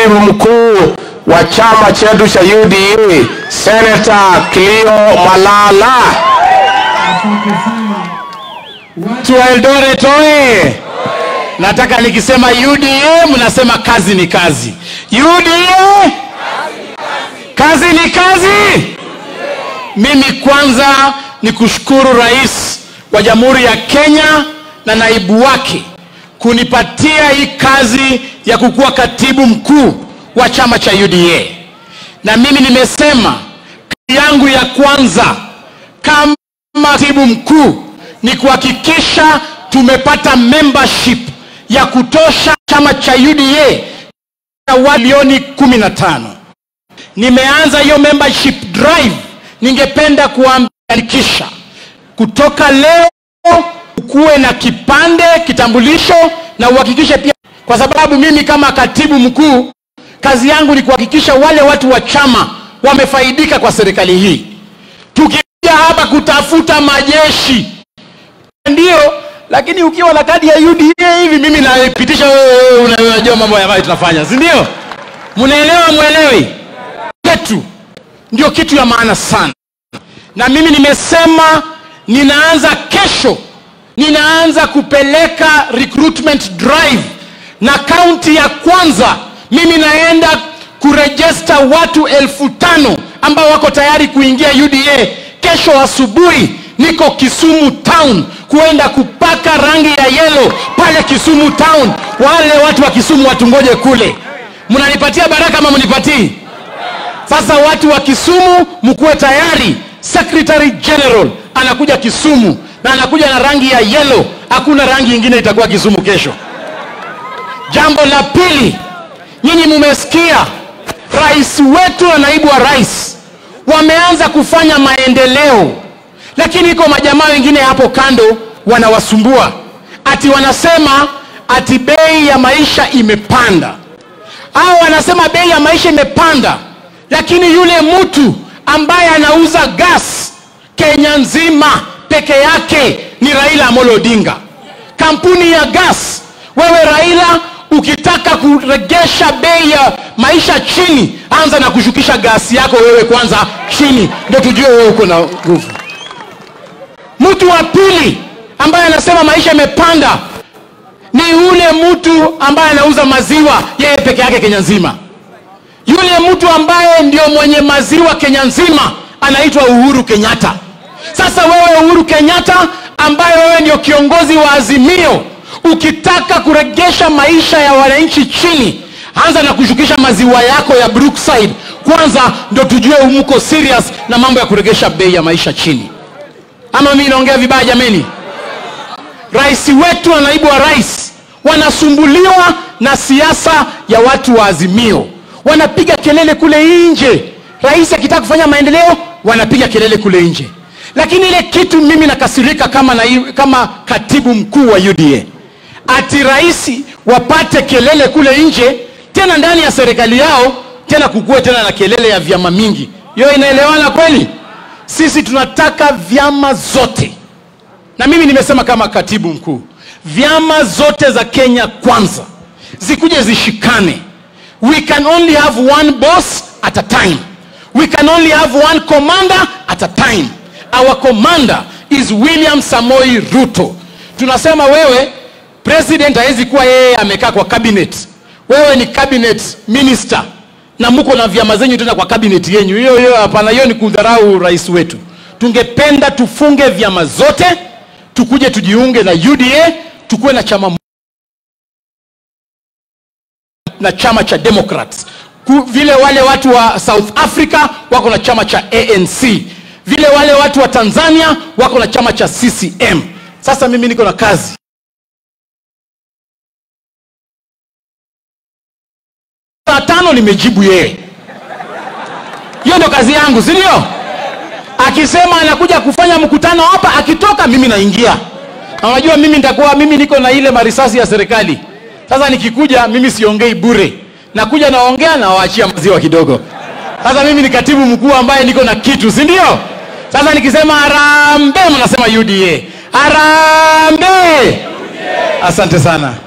katibu mkuu wa chama chetu cha UDA Senator Clio Malala. Watu wa Eldoret oye! Nataka nikisema UDA mnasema kazi ni kazi. UDA kazi ni kazi. Mimi kwanza ni kushukuru rais wa Jamhuri ya Kenya na naibu wake kunipatia hii kazi ya kukuwa katibu mkuu wa chama cha UDA, na mimi nimesema kazi yangu ya kwanza kama katibu mkuu ni kuhakikisha tumepata membership ya kutosha chama cha UDA ya watu milioni 15. Nimeanza hiyo membership drive, ningependa kuandikisha kutoka leo ukuwe na kipande kitambulisho na uhakikishe pia, kwa sababu mimi kama katibu mkuu kazi yangu ni kuhakikisha wale watu wa chama wamefaidika kwa serikali hii. Tukija hapa kutafuta majeshi ndio, lakini ukiwa na kadi ya UDA hivi mimi naipitisha, wewe unajua mambo ambayo tunafanya, si ndio? Mnaelewa mwelewi? Yetu ndio kitu ya maana sana, na mimi nimesema ninaanza kesho, ninaanza kupeleka recruitment drive, na kaunti ya kwanza mimi naenda kurejesta watu elfu tano ambao wako tayari kuingia UDA. Kesho asubuhi niko Kisumu town kuenda kupaka rangi ya yelo pale Kisumu town. Wale watu wa Kisumu watungoje kule. Mnanipatia baraka ama mnipatii? Sasa watu wa Kisumu mkuwe tayari, Secretary General anakuja Kisumu na anakuja na rangi ya yelo. Hakuna rangi ingine itakuwa Kisumu kesho. Jambo la pili, nyinyi mumesikia rais wetu na naibu wa rais wameanza kufanya maendeleo, lakini iko majamaa wengine hapo kando wanawasumbua, ati wanasema ati bei ya maisha imepanda, au wanasema bei ya maisha imepanda, lakini yule mtu ambaye anauza gas Kenya nzima peke yake ni Raila Amolo Odinga. Kampuni ya gas, wewe Raila, ukitaka kuregesha bei ya maisha chini, anza na kushukisha gasi yako wewe kwanza chini, ndio tujue wewe uko na nguvu. Mtu wa pili ambaye anasema maisha imepanda ni yule mtu ambaye anauza maziwa yeye peke yake Kenya nzima. Yule mtu ambaye ndio mwenye maziwa Kenya nzima anaitwa Uhuru Kenyatta. Sasa wewe Uhuru Kenyatta ambaye wewe ndio kiongozi wa Azimio, ukitaka kuregesha maisha ya wananchi chini, anza na kushukisha maziwa yako ya Brookside kwanza, ndio tujue mko serious na mambo ya kuregesha bei ya maisha chini. Ama mimi naongea vibaya jameni? Rais wetu na naibu wa rais wanasumbuliwa na siasa ya watu wa Azimio, wanapiga kelele kule nje. Rais akitaka kufanya maendeleo, wanapiga kelele kule nje. Lakini ile kitu mimi nakasirika kama, na, kama katibu mkuu wa UDA ati rais wapate kelele kule nje, tena ndani ya serikali yao, tena kukuwe tena na kelele ya vyama mingi. Hiyo inaelewana kweli? Sisi tunataka vyama zote na mimi nimesema kama katibu mkuu, vyama zote za Kenya kwanza zikuje zishikane. We can only have one boss at a time. We can only have one commander at a time. Our commander is William Samoi Ruto. Tunasema wewe president hawezi kuwa yeye amekaa kwa cabinet. Wewe ni cabinet minister na mko na vyama zenyu tena kwa cabinet yenyu. Hiyo hiyo hapana, hiyo ni kudharau rais wetu. Tungependa tufunge vyama zote tukuje tujiunge na UDA tukuwe na chama na chama cha Democrats Ku, vile wale watu wa South Africa wako na chama cha ANC, vile wale watu wa Tanzania wako na chama cha CCM. Sasa mimi niko na kazi saa tano nimejibu yeye, hiyo ndo kazi yangu, si ndio? akisema anakuja kufanya mkutano hapa, akitoka mimi naingia. Na unajua mimi nitakuwa mimi niko na ile marisasi ya serikali. Sasa nikikuja mimi siongei bure, nakuja naongea na waachia maziwa kidogo. Sasa mimi ni katibu mkuu ambaye niko na kitu, si ndio? Sasa nikisema harambee, mnasema UDA. Harambee! Asante sana.